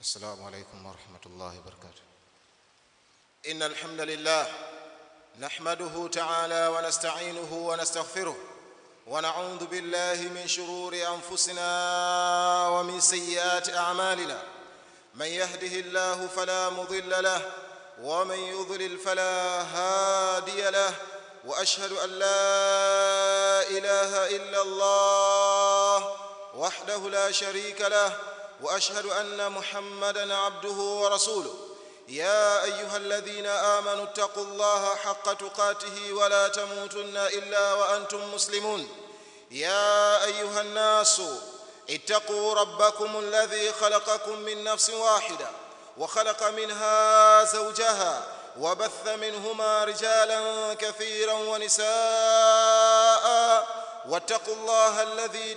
السلام عليكم ورحمة الله وبركاته إن الحمد لله نحمده تعالى ونستعينه ونستغفره ونعوذ بالله من شرور أنفسنا ومن سيئات أعمالنا من يهده الله فلا مضل له ومن يضلل فلا هادي له وأشهد أن لا إله إلا الله وحده لا شريك له وأشهد أن محمدًا عبده ورسوله يا ايها الذين امنوا اتقوا الله حق تقاته ولا تموتن الا وانتم مسلمون يا ايها الناس اتقوا ربكم الذي خلقكم من نفس واحده وخلق منها زوجها وبث منهما رجالا كثيرا ونساء واتقوا الله الذي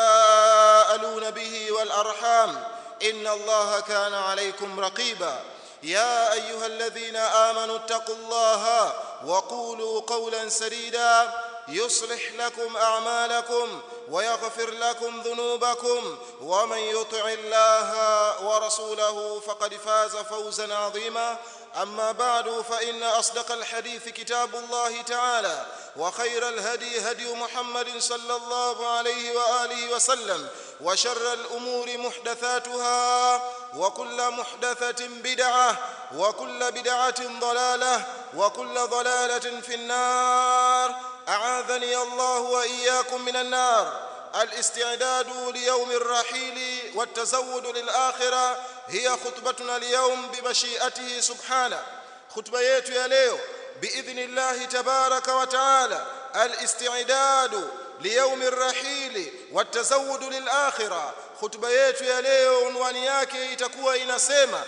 تساءلون به والارحام ان الله كان عليكم رقيبا يا ايها الذين امنوا اتقوا الله وقولوا قولا سديدا يصلح لكم اعمالكم ويغفر لكم ذنوبكم ومن يطع الله ورسوله فقد فاز فوزا عظيما اما بعد فان اصدق الحديث كتاب الله تعالى وخير الهدي هدي محمد صلى الله عليه واله وسلم وشر الامور محدثاتها وكل محدثه بدعه وكل بدعه ضلاله وكل ضلاله في النار اعاذني الله واياكم من النار الاستعداد ليوم الرحيل والتزود للاخره هي خطبتنا اليوم بمشيئته سبحانه خطبه yetu ya leo باذن الله تبارك وتعالى الاستعداد ليوم الرحيل والتزود للاخره khutba yetu ya leo unwani yake itakuwa inasema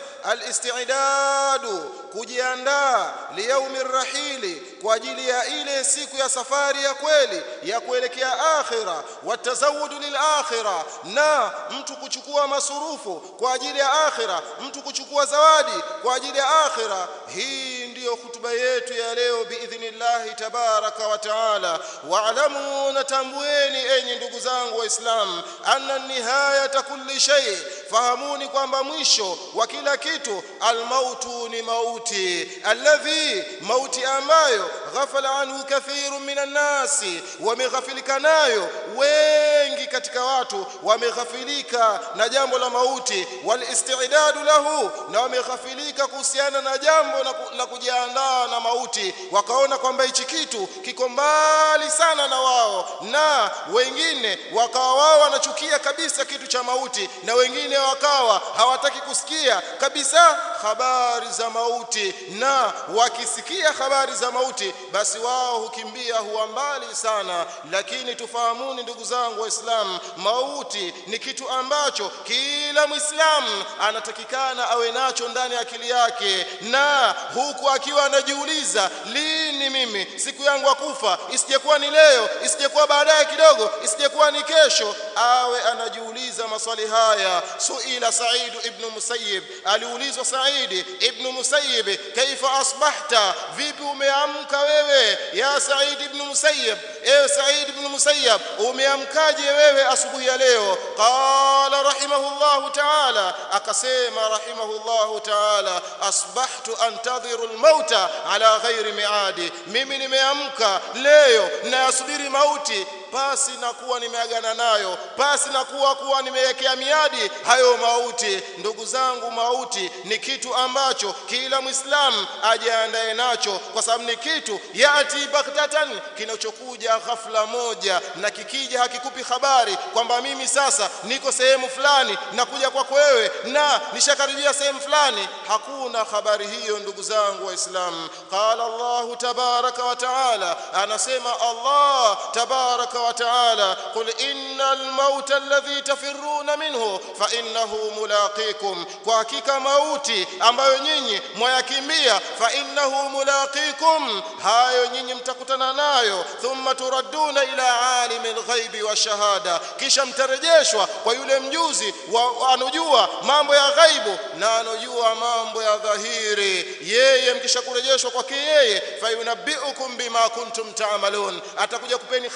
alistidadu kujiandaa liyaumi rahili kwa ajili ya ile siku ya safari ya kweli ya kuelekea akhira watazawudu lilakhira na mtu kuchukua masurufu kwa ajili ya akhira mtu kuchukua zawadi kwa ajili ya akhira hii ndiyo khutba yetu ya leo biidhnillahi tabaraka wa taala waalamu natambueni enyi ndugu zangu waislamu anna nihaya nihayata kulli shay fahamuni kwamba mwisho wa kila kitu almautu ni mauti alladhi mauti ambayo ghafala anhu kathiru minan nasi wameghafilika nayo wengi katika watu wameghafilika na jambo la mauti walistidadu lahu na wameghafilika kuhusiana na jambo la kujiandaa na mauti wakaona kwamba hichi kitu kiko mbali sana na wao na wengine wakawa wao wanachukia kabisa kitu cha mauti na wengine wakawa hawataki kusikia kabisa habari za mauti na wakisikia habari za mauti basi wao hukimbia huwa mbali sana lakini tufahamuni ndugu zangu waislamu mauti ni kitu ambacho kila mwislamu anatakikana awe nacho ndani ya akili yake na huku akiwa anajiuliza lini mimi siku yangu ya kufa isijekuwa ni leo isijekuwa baadaye kidogo isijekuwa ni kesho awe anajiuliza maswali haya suila Said ibn Musayyib aliulizwa Said ibn Musayyib kaifa asbahta vipi umeamka wewe ya Said ibn Musayyib ewe Said ibn Musayyib umeamkaje wewe asubuhi ya leo qala rahimahullah ta'ala akasema rahimahullah ta'ala asbahtu antadhiru almauta ala ghairi miadi mimi nimeamka leo nayasubiri mauti pasi na kuwa nimeagana nayo pasi na kuwa kuwa nimewekea miadi hayo mauti ndugu zangu mauti ni kitu ambacho kila mwislamu ajiandae nacho kwa sababu ni kitu yati baktatan kinachokuja ghafla moja na kikija hakikupi habari kwamba mimi sasa niko sehemu fulani na kuja kwako wewe na nishakaribia sehemu fulani hakuna habari hiyo ndugu zangu waislamu qala allah tabaraka wa taala anasema allah tabaraka وتعالى قل إن الموت الذي تفرون منه فإنه ملاقيكم وحقيقة موتي ambayo nyinyi mwayakimbia fa innahu mulaqikum hayo nyinyi mtakutana nayo thumma turadduna ila alimi alghaibi wa shahada kisha mtarejeshwa kwa yule mjuzi wa anojua mambo ya ghaibu na anojua mambo ya dhahiri yeye mkisha kurejeshwa kwake yeye fayunabbiukum bima kuntum ta'malun atakuja kupeni habari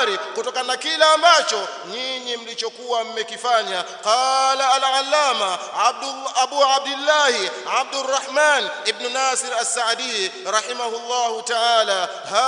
habari kutokana na kile ambacho nyinyi mlichokuwa mmekifanya qala al-allama abdul abu abdullah abdurrahman ibn nasir as-sa'di rahimahullah ta'ala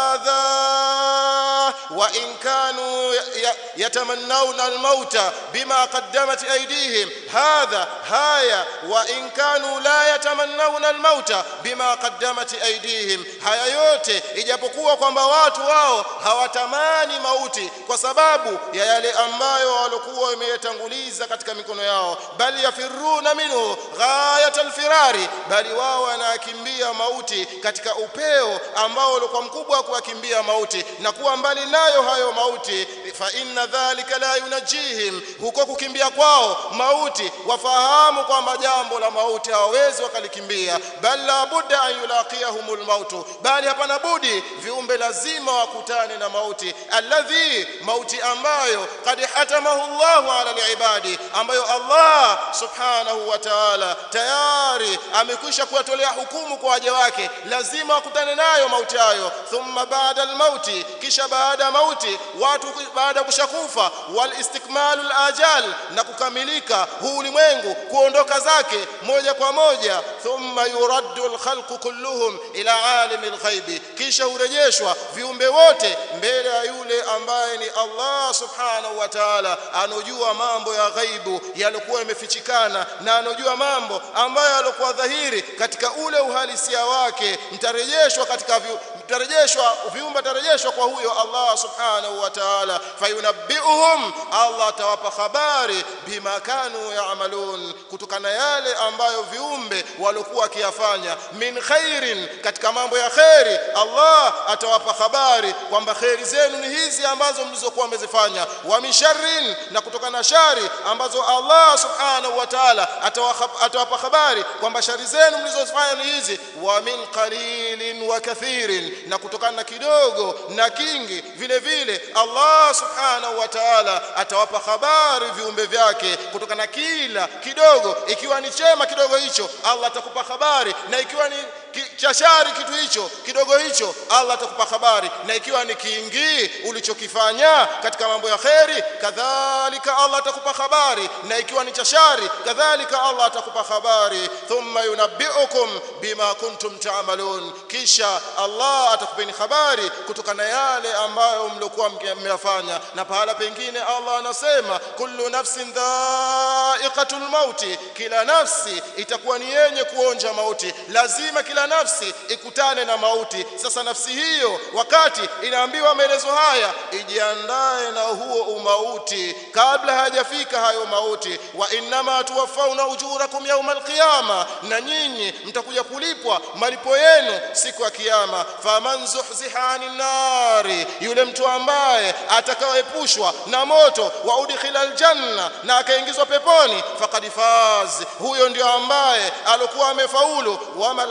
hadha wa in kanu yatamannawna al-mauta bima qaddamat aydihim hadha haya wa in kanu la yatamannawna al-mauta bima qaddamat aydihim haya yote ijapokuwa kwamba watu wao hawatamani mauti kwa sababu ya yale ambayo walikuwa wameyatanguliza katika mikono yao bali yafiruna minhu ghayat alfirari bali wao wanakimbia mauti katika upeo ambao ulikuwa mkubwa wa kuwakimbia mauti na kuwa mbali nayo hayo mauti fa inna dhalika la yunajihim huko kukimbia kwao mauti wafahamu kwamba jambo la mauti hawawezi wakalikimbia bal la budda an yulaqiyahumul mautu bali hapana budi viumbe lazima wakutane na mauti alladhi mauti ambayo kad hatamahu Allahu ala alibadi ambayo Allah subhanahu wa ta'ala tayari amekwisha kuwatolea hukumu kwa waja wake lazima wakutane nayo mauti hayo thumma baada almauti kisha baada ya mauti watu baada ya kushakufa wal istikmalul ajal na kukamilika huu ulimwengu kuondoka zake moja kwa moja thumma yuraddu alkhalqu kulluhum ila alimi alghaibi kisha hurejeshwa viumbe wote mbele ya yule ambaye ni Allah subhanahu wa ta'ala anojua mambo ya ghaibu yalikuwa yamefichikana na anojua mambo ambayo yalikuwa dhahiri katika ule uhalisia wake mtarejeshwa katika vi, mtarejeshwa viumbe tarejeshwa kwa huyo Allah subhanahu wa ta'ala fayunabbiuhum Allah atawapa habari bima kanu yaamalun kutokana yale ambayo viumbe walikuwa wakiyafanya min khairin katika mambo ya khairi Allah atawapa habari kwamba khairi zenu ni hizi ambazo mlizokuwa mmezifanya wa min sharrin na kutokana na shari ambazo Allah subhanahu wa ta'ala atawapa habari kwamba shari zenu mlizozifanya ni hizi wa min qalilin wa kathirin na kutokana na kidogo na kingi vile vile Allah subhanahu wa ta'ala atawapa habari viumbe vyake kutokana na kila kidogo ikiwa ni chema kidogo hicho Allah atakupa habari na ikiwa ni cha shari kitu hicho kidogo hicho Allah atakupa habari na ikiwa ni kiingi ulichokifanya katika mambo ya kheri kadhalika Allah atakupa habari na ikiwa ni cha shari kadhalika Allah atakupa habari thumma yunabbiukum bima kuntum ta'malun kisha Allah atakupeni habari kutokana na yale ambayo mlikuwa mmeyafanya na pahala pengine Allah anasema kullu nafsin dha'iqatul mauti kila nafsi itakuwa ni yenye kuonja mauti lazima kila nafsi ikutane na mauti sasa nafsi hiyo wakati inaambiwa maelezo haya ijiandae na huo umauti kabla hajafika hayo mauti wa innama tuwafauna ujurakum yauma alqiyama na nyinyi mtakuja kulipwa malipo yenu siku ya kiyama faman zuhziha anin nari yule mtu ambaye atakayepushwa na moto wa udkhila aljanna na akaingizwa peponi faqad faz huyo ndio ambaye alikuwa amefaulu wama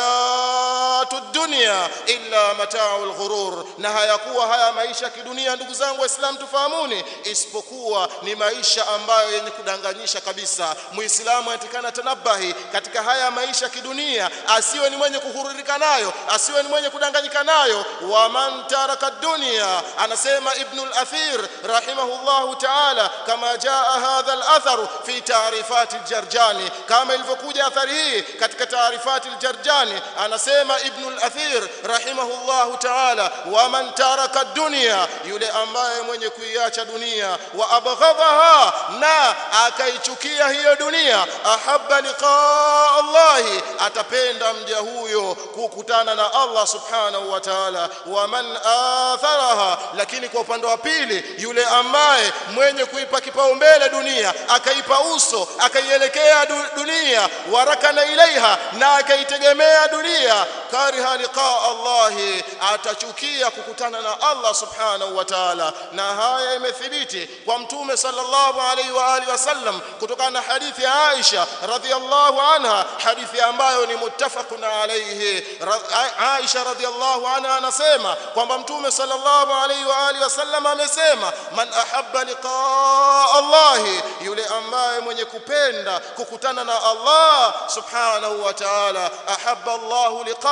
alhayatu dunya illa mata'ul ghurur na hayakuwa haya maisha kidunia ndugu zangu waislamu tufahamuni isipokuwa ni maisha ambayo yenye kudanganyisha kabisa muislamu anatakana tanabahi katika haya maisha kidunia asiwe ni mwenye kuhururika nayo asiwe ni mwenye kudanganyika nayo wa man taraka dunya anasema ibn al-athir rahimahullahu ta'ala kama jaa hadha al-athar fi ta'rifat al-jarjani kama ilivyokuja athari hii katika ta'rifat al-jarjani anasema ibn al-athir rahimahullahu ta'ala wa man taraka dunya yule ambaye mwenye kuiacha dunia wa abghadaha na akaichukia hiyo dunia ahabba liqaa Allah atapenda mja huyo kukutana na Allah subhanahu wa ta'ala wa man atharaha lakini kwa upande wa pili yule ambaye mwenye kuipa kipaumbele dunia akaipa uso akaielekea dunia warakana ilaiha na akaitegemea dunia kariha liqaa Allah atachukia kukutana na Allah subhanahu wa ta'ala na haya imethibiti kwa mtume sallallahu alaihi wa alihi wasallam kutokana na hadithi ya Aisha radhiallahu anha hadithi ambayo ni muttafaqun alayhi Aisha radhiallahu anha anasema kwamba mtume sallallahu alaihi wa alihi wasallam amesema man ahabba liqaa Allah yule ambaye mwenye kupenda kukutana na Allah subhanahu wa ta'ala ahabba Allah liqaa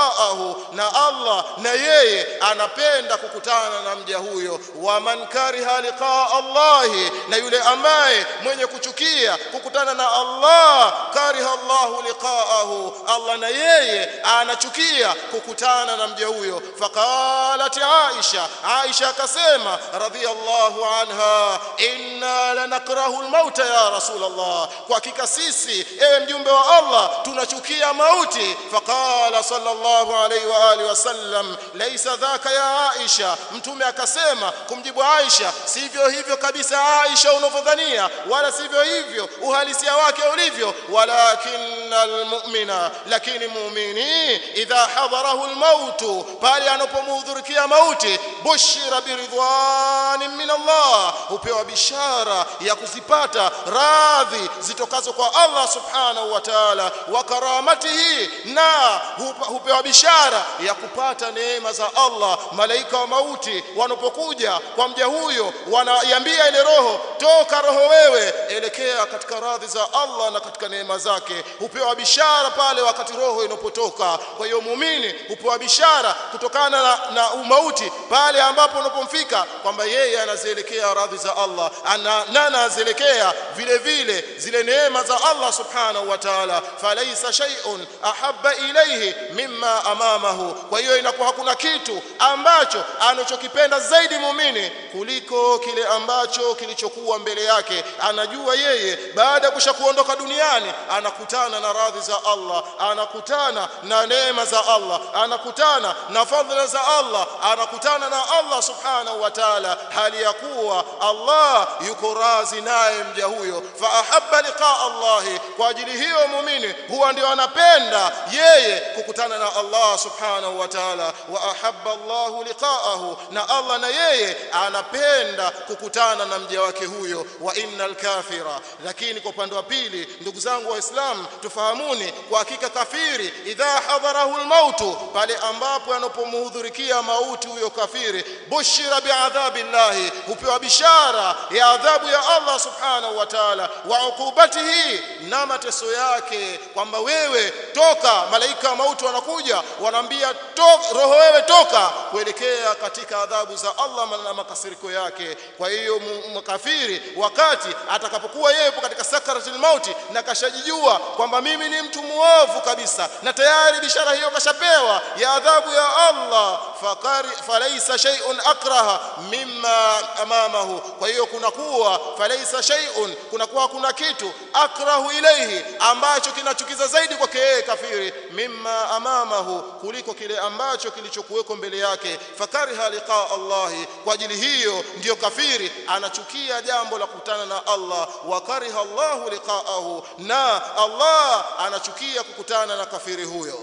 liqaahu na Allah na yeye anapenda kukutana na mja huyo wa man kariha liqaa Allahi na yule ambaye mwenye kuchukia kukutana na Allah kariha Allahu liqaahu Allah na yeye anachukia kukutana na mja huyo faqalat Aisha Aisha akasema radhiyallahu anha inna lanakrahu almauta ya rasulullah kwa hakika sisi ewe mjumbe wa Allah tunachukia mauti faqala sallallahu alayhi wa alihi wasallam laysa dhaka ya Aisha mtume akasema kumjibu Aisha sivyo hivyo kabisa Aisha unavyodhania wala sivyo hivyo uhalisia wake ulivyo walakinnal mu'mina lakini muumini idha hadarahu almaut pale anapomhudhurikia mauti bushira biridwanin min Allah hupewa bishara ya kuzipata radhi zitokazo kwa Allah subhanahu wa ta'ala wa karamatihi na hupewa bishara ya kupata neema za Allah malaika wa mauti wanapokuja kwa mja huyo wanaiambia ile roho toka roho wewe elekea katika radhi za Allah na katika neema zake hupewa bishara pale wakati roho inapotoka kwa hiyo muumini hupewa bishara kutokana na, na umauti pale ambapo unapomfika kwamba yeye anazielekea radhi za Allah ana, na anazielekea vile vile zile neema za Allah subhanahu wa ta'ala falaisa shay'un ahabba ilayhi mimma amamahu kwa hiyo inakuwa hakuna kitu ambacho anachokipenda zaidi muumini kuliko kile ambacho kilichokuwa mbele yake anajua yeye baada ya kushakuondoka duniani anakutana na radhi za Allah anakutana na neema za Allah anakutana na fadhila za Allah anakutana na Allah subhanahu wa ta'ala hali ya kuwa Allah yuko razi naye mja huyo fa ahabba liqa Allah kwa ajili hiyo muumini huwa ndio anapenda yeye kukutana na Allah subhanahu wa ta'ala wa ahabba Allah liqa'ahu na Allah na yeye anapenda kukutana na mja wake huyo wa innal kafira lakini kwa upande wa pili ndugu zangu waislamu tufahamuni kwa hakika kafiri idha hadharahu almautu pale ambapo anapomhudhurikia mauti huyo kafiri bushira biadhabillahi hupewa bishara ya adhabu ya Allah subhanahu wa ta'ala wa ukubatihi na mateso yake kwamba wewe toka malaika wa mauti wanakuja wanaambia roho wewe toka kuelekea katika adhabu za Allah na makasiriko yake kwa hiyo mkafiri wakati atakapokuwa yeye yupo katika sakaratul mauti na kashajijua kwamba mimi ni mtu muovu kabisa na tayari bishara hiyo kashapewa ya adhabu ya Allah fakari falaisa shay'un akraha mimma amamahu kwa hiyo kuna kuwa falaisa shay'un kuna kuwa kuna kitu akrahu ilayhi ambacho kinachukiza zaidi kwake yeye kafiri mimma amamahu kuliko kile ambacho kilichokuweko mbele yake fakariha liqa Allah kwa ajili hiyo ndiyo kafiri anachukia jambo la kukutana na Allah wa kariha Allah liqa'ahu na Allah anachukia kukutana na kafiri huyo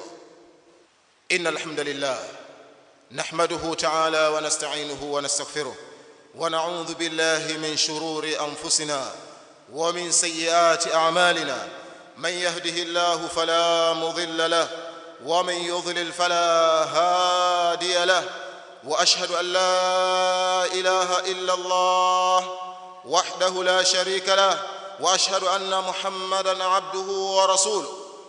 innal hamdalillah نحمده تعالى ونستعينه ونستغفره ونعوذ بالله من شرور انفسنا ومن سيئات اعمالنا من يهده الله فلا مضل له ومن يضلل فلا هادي له واشهد ان لا اله الا الله وحده لا شريك له واشهد ان محمدا عبده ورسوله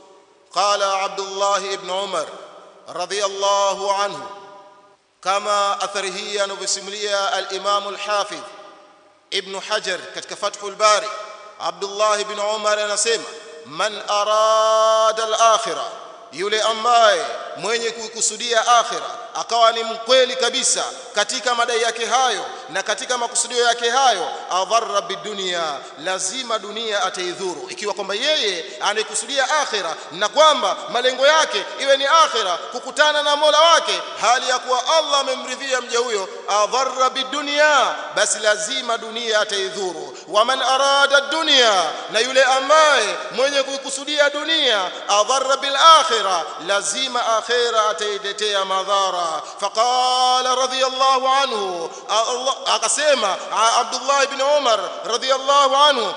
قال عبد الله بن عمر رضي الله عنه kama athari hii anavyosimulia al-Imam al-Hafidh Ibn Hajar katika Fathul Bari Abdullah ibn Umar anasema man arada al-akhirah yule ambaye mwenye kuikusudia akhira akawa ni mkweli kabisa katika madai yake hayo na katika makusudio yake hayo adharra bidunia lazima dunia ataidhuru ikiwa kwamba yeye anaikusudia akhira na kwamba malengo yake iwe ni akhira kukutana na Mola wake hali ya kuwa Allah amemridhia mja huyo adharra bidunia basi lazima dunia ataidhuru waman arada dunia na yule ambaye mwenye kuikusudia dunia adharra bil akhira lazima akhira atailetea madhara ذكرا فقال رضي الله عنه akasema Abdullah ibn Umar radhiyallahu anhu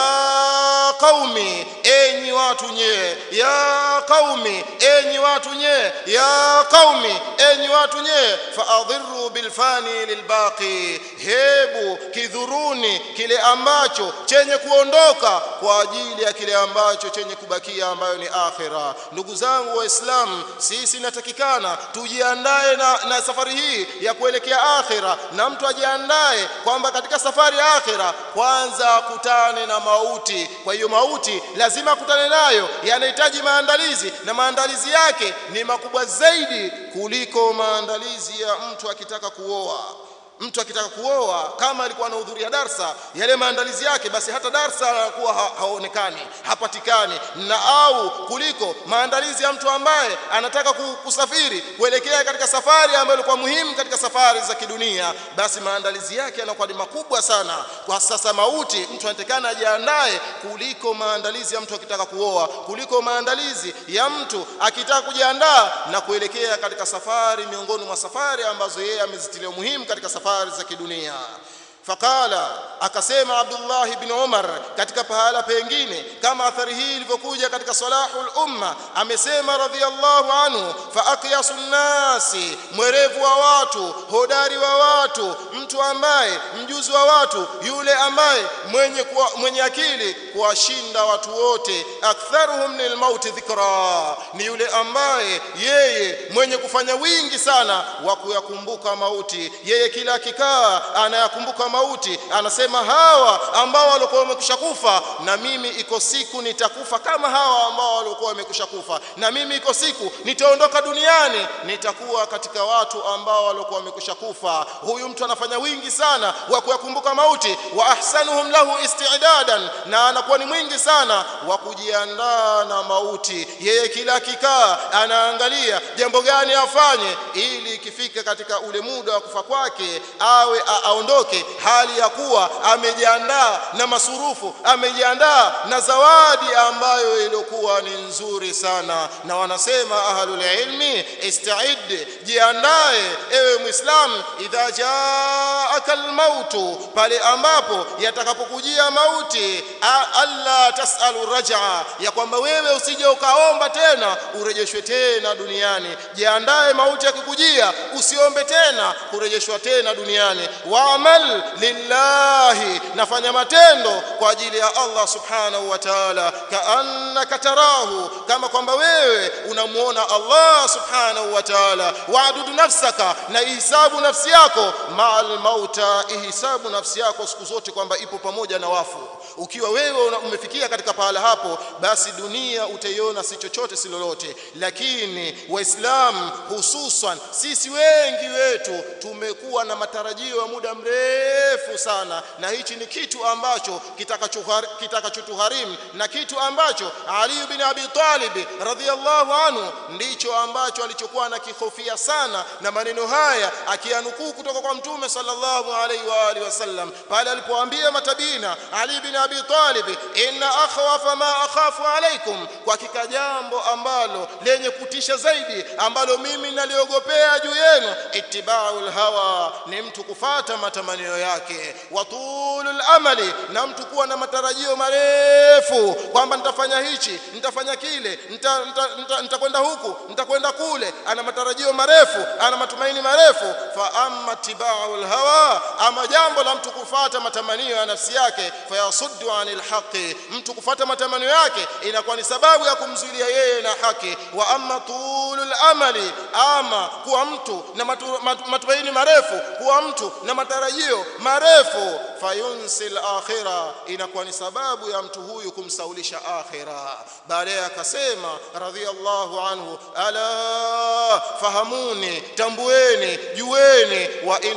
ya qaumi enyi watu nye ya qaumi enyi watu nye ya qaumi enyi watu nye faadhiru bilfani lilbaqi hebu kidhuruni kile ambacho chenye kuondoka kwa ajili ya kile ambacho chenye kubakia ambayo ni akhira ndugu zangu waislamu sisi natakikana tujiandae na, na safari hii ya kuelekea akhira na mtu ajiandae kwamba katika safari ya akhira kwanza akutane na mauti kwa hiyo mauti lazima akutane nayo yanahitaji maandalizi na maandalizi yake ni makubwa zaidi kuliko maandalizi ya mtu akitaka kuoa mtu akitaka kuoa kama alikuwa anahudhuria darsa yale maandalizi yake basi hata darsa anakuwa ha haonekani hapatikani na au kuliko maandalizi ya mtu ambaye anataka kusafiri kuelekea katika safari ambayo ilikuwa muhimu katika safari za kidunia basi maandalizi yake yanakuwa ni makubwa sana kwa sasa mauti mtu anatakana ajiandae kuliko maandalizi ya mtu akitaka kuoa kuliko maandalizi ya mtu akitaka kujiandaa na kuelekea katika safari miongoni mwa safari ambazo yeye amezitilia muhimu katika safari safari za kidunia faqala akasema Abdullah ibn Umar katika pahala pengine kama athari hii ilivyokuja katika salahul umma amesema radhiyallahu anhu fa aqyasun nasi mwerevu wa watu hodari wa watu mtu ambaye mjuzi wa watu yule ambaye mwenye kuwa, mwenye akili kuwashinda watu wote aktharuhum lilmauti dhikra ni yule ambaye yeye mwenye kufanya wingi sana wa kuyakumbuka mauti yeye kila akikaa anayakumbuka mauti anasema hawa ambao walikuwa wamekwisha kufa na mimi iko siku nitakufa kama hawa ambao walikuwa wamekwisha kufa na mimi iko siku nitaondoka duniani nitakuwa katika watu ambao walikuwa wamekwisha kufa huyu mtu anafanya wingi sana wa kuyakumbuka mauti wa ahsanuhum lahu istidadan na anakuwa ni mwingi sana wa kujiandaa na mauti yeye kila kikaa anaangalia jambo gani afanye ili ikifika katika ule muda wa kufa kwake awe aondoke hali ya kuwa amejiandaa na masurufu amejiandaa na zawadi ambayo ilikuwa ni nzuri sana na wanasema ahlul ilmi ista'id jiandae ewe muislam idha jaaka almautu pale ambapo yatakapokujia mauti alla tasalu raj'a ya kwamba wewe usije ukaomba tena urejeshwe tena duniani jiandae mauti yakikujia usiombe tena kurejeshwa tena duniani waamal lillahi nafanya matendo kwa ajili ya Allah subhanahu wa ta'ala kaannaka tarahu kama kwamba wewe unamuona Allah subhanahu wa ta'ala waadudu nafsaka na ihisabu nafsi yako ma'al mauta ihisabu nafsi yako siku zote kwamba ipo pamoja na wafu ukiwa wewe umefikia katika pahala hapo basi dunia utaiona si chochote si lolote lakini waislamu hususan sisi wengi wetu tumekuwa na matarajio ya muda mrefu sana na hichi ni kitu ambacho kitakachotugharimu na kitu ambacho Ali bin Abi Talib radhiyallahu anhu ndicho ambacho alichokuwa anakihofia sana na maneno haya akianukuu kutoka kwa mtume sallallahu alaihi wa alihi wasallam pale alipoambia matabina Ali bin Abi Talib inna akhwafa ma akhafu alaikum kwa hakika jambo ambalo lenye kutisha zaidi ambalo mimi naliogopea juu yenu ittiba'ul hawa ni mtu kufata matamanio yake watulul amali na mtu kuwa na matarajio marefu kwamba nitafanya hichi nitafanya kile nitakwenda nita, nita, nita huku nitakwenda kule ana matarajio marefu ana matumaini marefu fa amma tiba'ul hawa ama jambo la mtu kufata matamanio ya nafsi yake fayasuddu anil haqi mtu kufata matamanio yake inakuwa ni sababu ya kumzuilia yeye na haki wa amma tulul amali ama kuwa mtu na matu, matu, matumaini marefu kuwa mtu na matarajio marefu fayunsil akhira inakuwa ni sababu ya mtu huyu kumsaulisha akhira baadaye akasema radhiallahu anhu ala fahamuni tambueni jueni wa inna dunya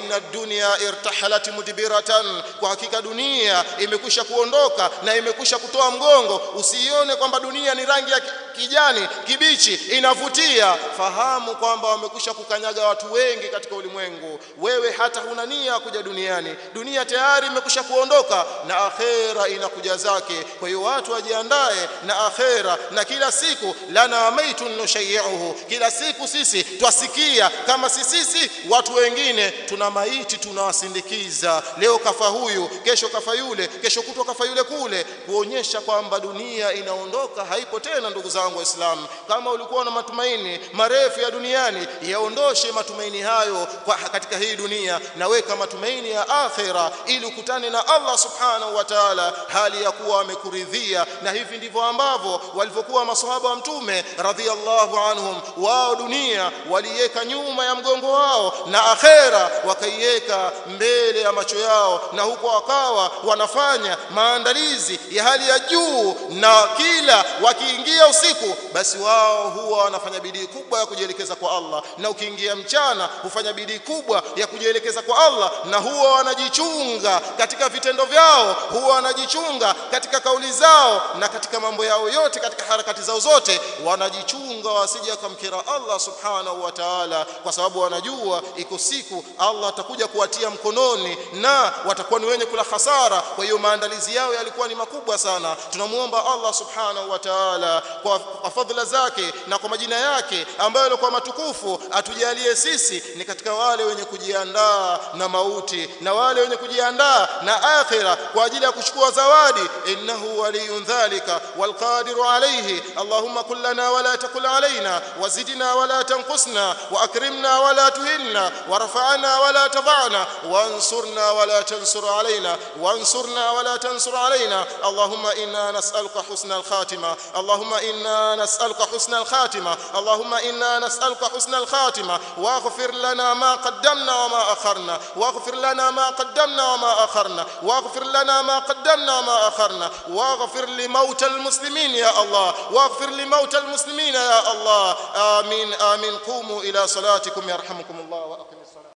dunya irtahalat mudbiratan kwa hakika dunia imekwisha kuondoka na imekwisha kutoa mgongo usiione kwamba dunia ni rangi ya kijani kibichi inavutia fahamu kwamba wamekwisha kukanyaga watu wengi katika ulimwengu wewe hata huna nia kuja duniani dunia tayari imekwisha kuondoka na akhera inakuja zake kwa hiyo watu wajiandae na akhera na kila siku lana maitun nushayiuhu kila siku sisi twasikia kama si sisi watu wengine tuna maiti tunawasindikiza leo kafa huyu kesho kafa yule kesho kutwa kafa yule kule kuonyesha kwamba dunia inaondoka haipo tena ndugu zangu waislamu kama ulikuwa na matumaini marefu ya duniani yaondoshe matumaini hayo kwa katika hii dunia na weka matumaini ya akhira ili ukutane na Allah subhanahu wa ta'ala hali ya kuwa amekuridhia na hivi ndivyo ambavyo walivyokuwa maswahaba wa mtume radhiallahu anhum wao dunia waliweka nyuma ya mgongo wao na akhera wakaiweka mbele ya macho yao na huko wakawa wanafanya maandalizi ya hali ya juu na kila wakiingia usiku basi wao huwa wanafanya bidii kubwa ya kujielekeza kwa Allah na ukiingia mchana hufanya bidii kubwa ya kujielekeza kwa Allah na huwa wanajichunga katika vitendo vyao huwa wanajichunga katika kauli zao na katika mambo yao yote katika harakati zao zote wanajichunga wasije kumkira Allah subhanahu wa ta'ala kwa sababu wanajua iko siku Allah atakuja kuwatia mkononi na watakuwa ni wenye kula hasara kwa hiyo maandalizi yao yalikuwa ni makubwa sana tunamuomba Allah subhanahu wa ta'ala kwa, kwa fadhila zake na kwa majina yake ambayo yalikuwa matukufu atujalie sisi ni katika wale wenye kujiandaa na mauti na wale wenye kujiandaa na akhira kwa ajili ya kuchukua zawadi innahu waliyun dhalika walqadiru alayhi allahumma kul lana wala takul alaina wazidna wala tanqusna واكرمنا ولا تهنا ورفعنا ولا تضعنا وانصرنا ولا تنصر علينا وانصرنا ولا تنصر علينا اللهم انا نسالك حسن الخاتمه اللهم انا نسالك حسن الخاتمه اللهم انا نسالك حسن الخاتمه واغفر لنا ما قدمنا وما اخرنا واغفر لنا ما قدمنا وما اخرنا واغفر لنا ما قدمنا وما اخرنا واغفر لموتى المسلمين يا الله واغفر لموتى المسلمين يا الله امين امين قوموا الى صلاتكم يرحمكم الله واقيموا